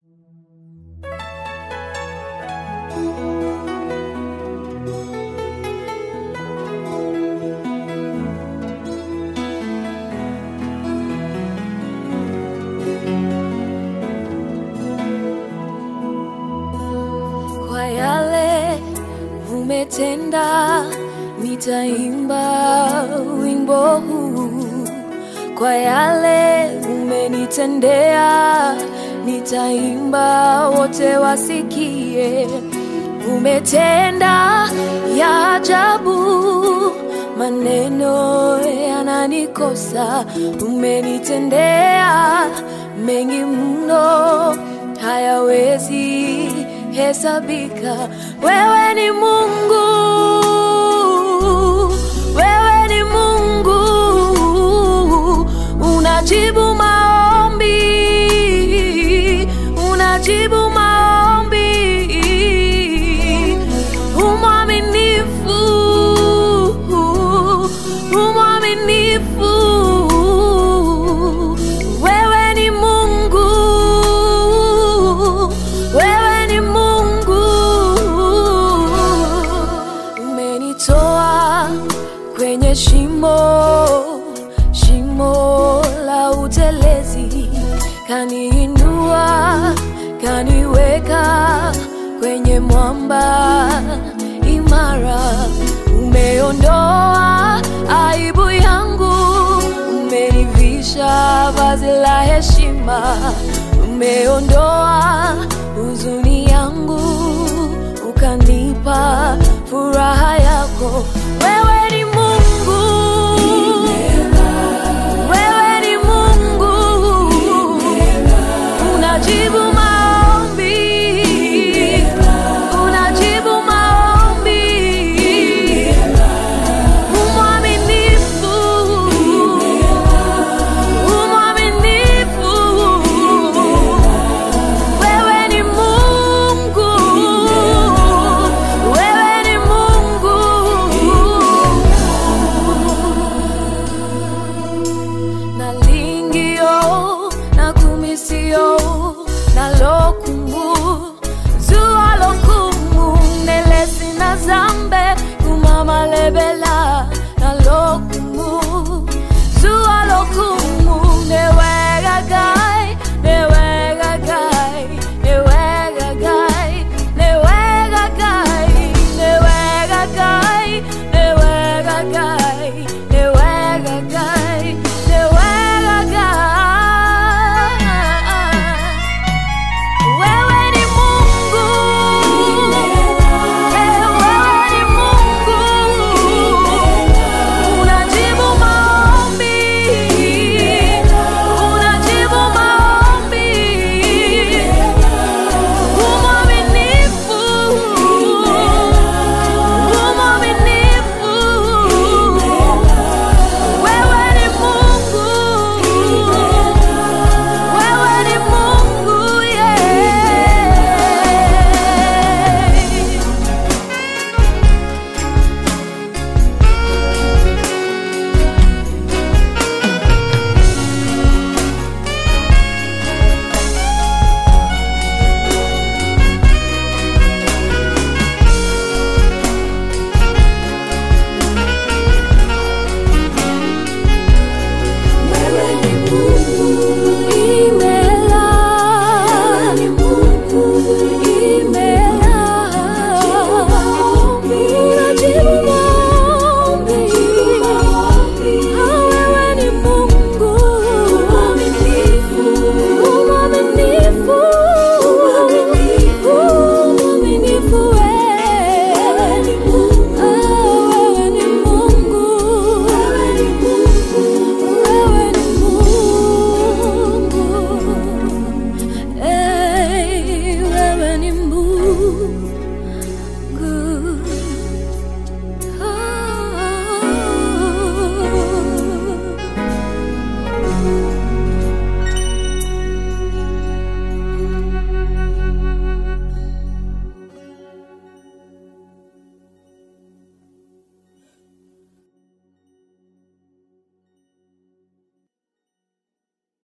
Kwa yale umetenda, nitaimba wimbo huu. Kwa yale umenitendea, nitaimba wote wasikie. Umetenda ya ajabu, maneno yananikosa. Umenitendea mengi mno, hayawezi hesabika. Wewe ni Mungu, wewe ni Mungu, unajibu maombi, unajibu maombi, umwaminifu, umwaminifu, wewe ni Mungu, wewe ni Mungu, umenitoa kwenye shimo, shimo la utelezi, kaniinua, kaniweka kwenye mwamba imara. Umeondoa aibu yangu, umenivisha vazi la heshima, umeondoa huzuni yangu, ukanipa furaha yako. Wewe ni Mungu, wewe ni Mungu, unajibu